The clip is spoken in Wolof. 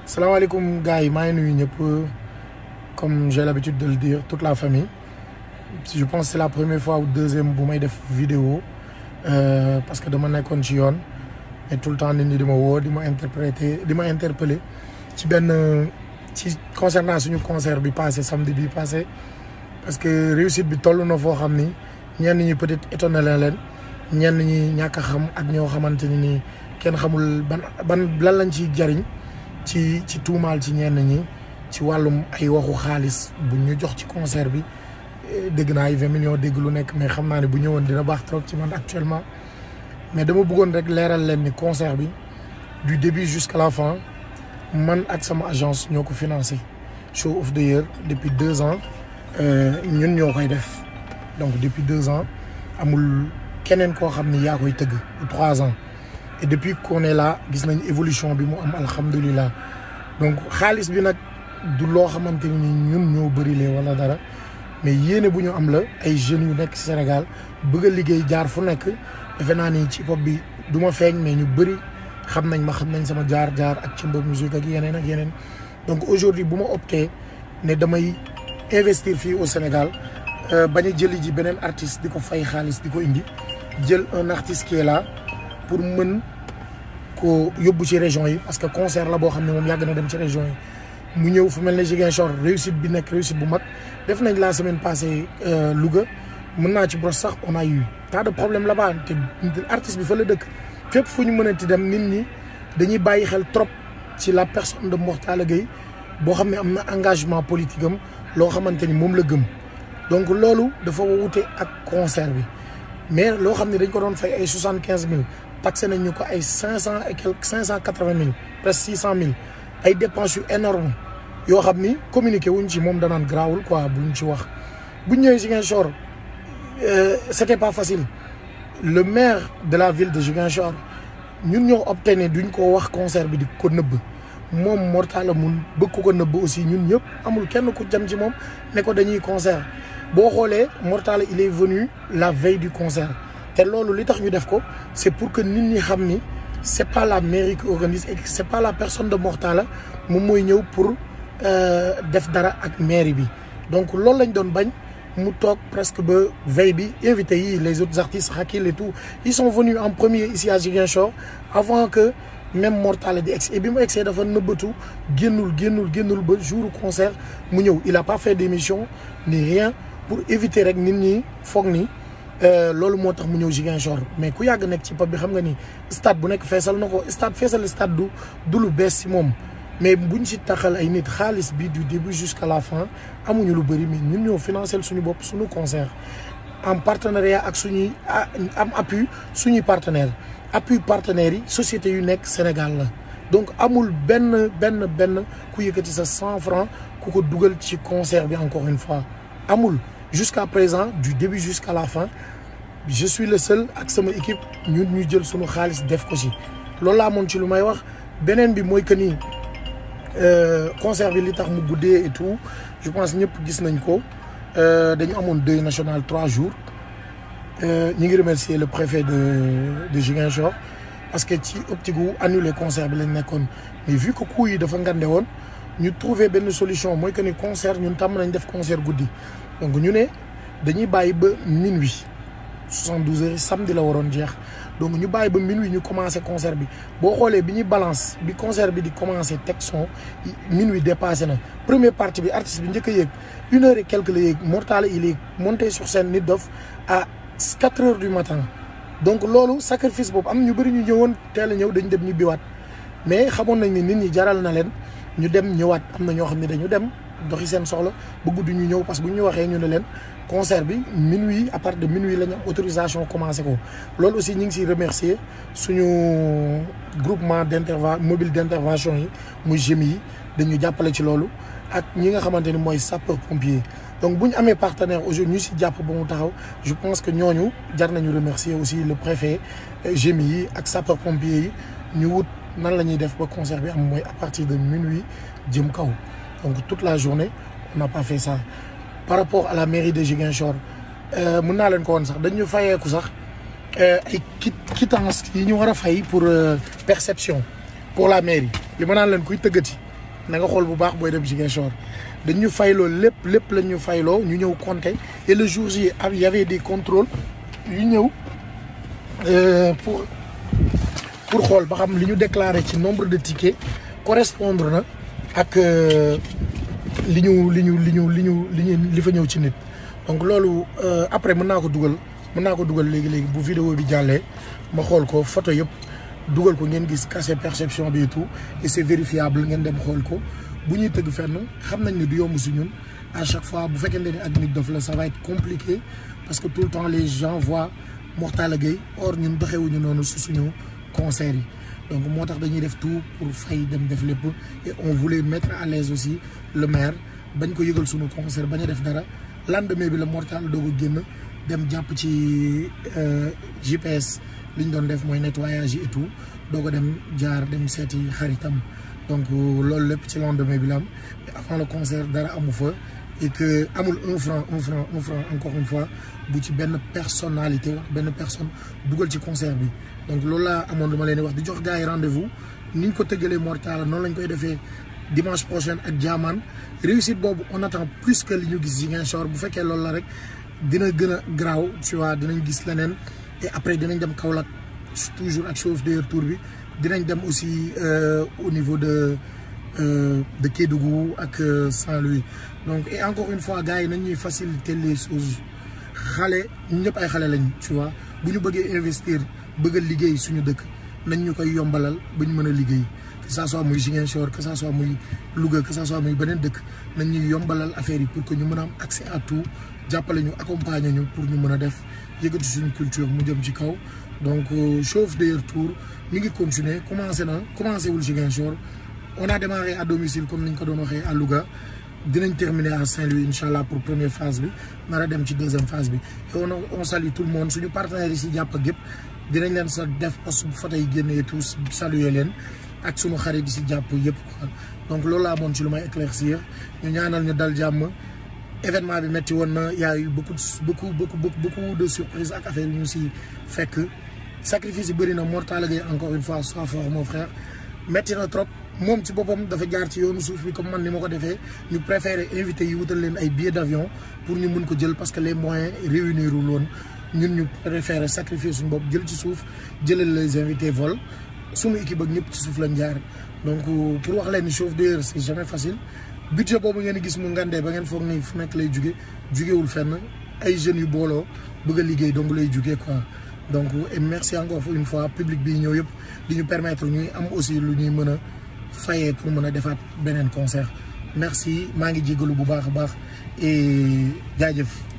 salaamaaleykum gars yi maa ngi nuyu ñëpp comme j'ai l'habitude de le dire toute la famille je pense c'est la première fois ou deuxième bu may def vidéo euh, parce que dama nekkoon ci yoon et tout le temps nit ñi di ma woo di ma interpréter di ma interpeller ci benn ci concernant suñu concert bi passé samedi bi passé parce que réussite bi toll na foo xam ni ñenn ñi peut-être étonné na leen ñenn ñi ñàkk a xam ak ñoo xamante ni nii kenn xamul ban ban lan lañ ciy jariñ ci ci tuumaal ci ñenn ñi ci wàllum ay waxu xaalis bu ñu jox ci concert bi dégg naa ay vingt millions dégg lu nekk mais xam naa ne bu ñëwoon dina baax trop ci man actuellement mais dama bëggoon rek leeral leen ni concert bi du début jusqu'à la fin man ak sama agence ñoo ko financé show of the year depuis deux ans ñun ñoo koy def donc depuis deux ans amul keneen koo xam ni yaa koy tëgg ou trois ans et depuis qu'on est là gis nañ évolution bi mu am alhamdulilah donc xaalis bi nag du loo xamante ni ñun ñoo bërile wala dara mais yéene bu ñu am la ay jeunes yu nekk Sénégal bëgg a liggéey jaar fu nekk defe naa ni ci pop bi du ma feeñ mais ñu bëri xam nañ ma xam nañ sama jaar-jaar ak ci mbir musique ak yeneen ak yeneen donc aujourd'hui bu ma opté ne damay investir fii au Sénégal bañ a jëli ji beneen artiste di ko fay xaalis di ko indi jël un artiste qui est là pour mën ko yóbbu ci région yi parce que concert la boo xam ne moom yàgg na dem ci région yi mu ñëw fu mel ne Ziguinchor réussite bi nekk réussite bu mag def nañ la semaine passée Louga mën naa ci bros sax on a eu tas de problème là-bas te artiste bi fa la dëkk fépp fu ñu mënati dem nit ñi dañuy bàyyi xel trop ci la personne de Mor Talla Gueye boo xam ne am na engagement politique am loo xamante ni moom la gëm donc loolu dafa wute ak concert bi mais loo xam ne dañ ko doon fay ay soixante quinze mille taxé nañ ñu ko ay cinq cent et quelque cinq cent quatre vingt mille presque six cent mille ay dépenses yu énorme yoo xam ni communiqué wuñ ci moom danaan grawul quoi buñ ci wax buñ ñëwee Ziguinchor c'était pas facile le maire de la ville de Ziguinchor ñun ñoo opté ne duñ ko wax concert bi di ko nëbb moom Mor Talla mun bëgg ko ko nëbb aussi ñun ñëpp amul kenn ku jam ci moom ne ko dañuy concert boo xoolee Mor Talla il est venu la veille du concert te loolu li tax ñu def ko c'est pour que nit ñi xam ni c'est pas la mairie qui organise et c'est pas la personne de Mor Talla moom mooy ñëw pour def dara ak mairie bi donc loolu lañ doon bañ mu toog presque ba veille bi invité yi les autres artistes Hakil et tout ils sont venus en premier ici à Ziguinchor avant que même Mor Talla di egg et bi mu egsee dafa nëbbatu génnul génnul génnul ba jour concert mu ñëw il a pas fait d'émission ni rien pour éviter rek nit ñi foog ni loolu moo tax mu ñëw Ziguinchor mais ku yàgg nekk ci pop bi xam nga ni stade bu nekk feesal na ko stade feesal stade du du lu bees si moom mais buñ si taxal ay nit xaalis bi du début jusqu'à la fin amuñu lu bëri mais ñun ñoo financé suñu bopp suñu concert en partenariat ak suñuy am appui suñuy partenaires appui partenaires yi sociétés yu nekk Sénégal la donc amul benn benn benn ku yëkkati sa cent francs ku ko dugal ci concert bi encore une fois amul jusqu'à présent du début jusqu'à la fin je suis le seul ak sama équipe ñun ñu jël suñu xaalis def ko ci loolu laa amoon ci lu may wax beneen bi mooy que ni concert bi li tax mu guddee et tout je pense ñëpp gis nañ ko dañu amoon deuil national trois jours ñu ngi remercier le préfet de de Ziguinchor parce que ci optique gu annuler concert bi lañ nekkoon mais vu que coût yi dafa ngande woon ñu trouver benn solution mooy que ni concert ñun tàmm nañ def concert guddi donc ñu ne dañuy bàyyi ba minuit soixante-douze heures samedi la waroon jeex donc ñu bàyyi ba minuit ñu commencé concert bi boo xoolee bi ñuy balance bi concert bi di commencé teg son minuit dépassé na première partie bi artiste bi njëkk a yéeg une heure et quelque la yéeg Mor Talla il est monté sur scène Nit Doff à quatre heures du matin donc loolu sacrifice boobu am ñu bëri ñu ñëwoon teel a ñëw dañ dem ñu biwaat mais xamoon nañ ni nit ñi jaral na leen ñu dem ñëwaat am na ñoo xam ne dañu dem doxi seen soxla ba guddi ñu ñëw parce que bu ñu waxee ñu ne leen concert bi minuit à partir de minuit la ñu am autorisation commencé ko loolu aussi ñu ngi siy remercier suñu groupement d'interven mobile d'intervention yi muy GMI yi dañu jàppale ci loolu ak ñi nga xamante ni mooy sapeur pompier donc bu ñu amee partenaire aujourd'hui ñu si jàpp ba mu taxaw je pense que ñooñu jar nañu remercier aussi le préfet GMI yi ak sapeur pompier yi ñu wut nan la ñuy def ba concert bi am mooy à partir de minuit jëm kaw donc toute la journée on n'a pas fait ça par rapport à la mairie de Ziguinchor mën naa leen ko woon sax dañu fayeeku sax ay kit quittance yi ñu war a fay pour perception pour la mairie li ma naan leen kuy tëggati na nga xool bu baax booy dem Ziguinchor dañ ñu fayloo lépp lépp lañ ñu fayloo ñu ñëw compter et le jour J il y avait des contrôles yu ñëw pour pour xool ba xam li ñu déclaré ci nombre de tickets correspondre na ak li ñu li ñu li ñu li ñu li ñu li fa ñëw ci nit donc loolu après mën naa ko dugal mën naa ko dugal léegi léegi bu vidéo bi jàllee ma xool ko photo yëpp dugal ko ngeen gis cachet perception bi et tout et c'est vérifiable ngeen dem xool ko bu ñuy tëgg fenn xam nañ ne du yomb si ñun à chaque fois bu fekkente ne ak nit dof la ça va être compliqué parce que tout le temps les gens voient Mortala Gueye or ñun doxewuñu noonu su suñu concert yi donc moo tax dañuy def tout pour fay dem def lépp et on voulait mettre à l'aise aussi le maire bañ ko yëgal suñu concert bañ a def dara lendemain bi la Mortala doog a génn dem jàpp ci GPS li ñu doon def mooy nettoyage yi et tout doog a dem jaar dem seeti xaritam donc loolu lépp ci lendemain bi la am mais avant le concert dara amu fa et que amul un franc un franc un franc encore une fois bu ci benn personnalité wax benn personne dugal ci concert bi donc loolu laa amoon dama leen di wax di jox gars yi rendez-vous ni ñu ko tëggalee Mortala noonu lañ koy defee dimanche prochain ak Jaamaan réussite boobu on attend plus que li ñu gis Ziguinchor bu fekkee loolu la rek dina gën a garaaw tu vois dinañ gis leneen et après dinañ dem Kaolack toujours ak chauve de tour bi dinañ dem aussi au niveau de de Kédougou ak Saint-Louis donc et encore une fois gars yi nañ ñuy faciliter les choses xale ñun ñëpp ay xale lañ tu vois bu ñu bëggee investir bëgg a liggéey suñu dëkk nañ ñu koy yombalal ba ñu mën a liggéey que ça soit muy Ziguinchor que ça soit muy Louga que ça soit muy beneen dëkk nañ ñuy yombalal affaire yi pour que ñu mën a am accès à tout jàppale ñu accompagner ñu pour ñu mën a def yëkkati suñu culture mu jëm ci kaw donc chauffe de tour mi ngi continuer commencé na commencé wul Ziguinchor on a démarré à domicile comme ni ñu ko doon waxee à Louga dinañ terminer à Saint-Louis incha allah pour première phase bi nar a dem ci deuxième phase bi et on on salue tout le monde suñu partenaires yi si jàpp ak yëpp dinañ leen sa def post bu photo yi génnee tous saluer leen ak suñu xarit yi si jàpp yëpp quoi donc loolu laa amoon ci lu may éclaircir ñu ñaanal ñu dal jàmm événement bi metti woon na y a eu beaucoup beaucoup beaucoup beaucoup de surprises ak affaire yi ñu si fekk sacrifice yi bëri na Mortala Gueye encore une fois sois fort mon frère metti na trop moom ci boppam dafa jaar ci yoonu suuf bi comme man ni ma ko defee ñu préféré invité yi wutal leen ay billets d'avion pour ñu mun ko jël parce que les moyens réunir wul woon ñun ñu préféré sacrifier suñu bopp jël ci suuf jëlal les invités vol suñu équipe ak ñëpp ci suuf lañ jaar donc pour wax leen ni chauffe d'ailleurs c'est jamais facile budget boobu ngeen gis mu ngandee ba ngeen foog ni fu nekk lay juge jugewul fenn ay jeunes yu booloo bëgg a liggéey donc lay jugee quoi donc et merci encore une fois public bi ñëw yëpp di ñu permettre ñuy am aussi lu ñuy mën a fayee pour mën a defaat beneen concert merci maa ngi jégalu bu baax a baax et jaajëf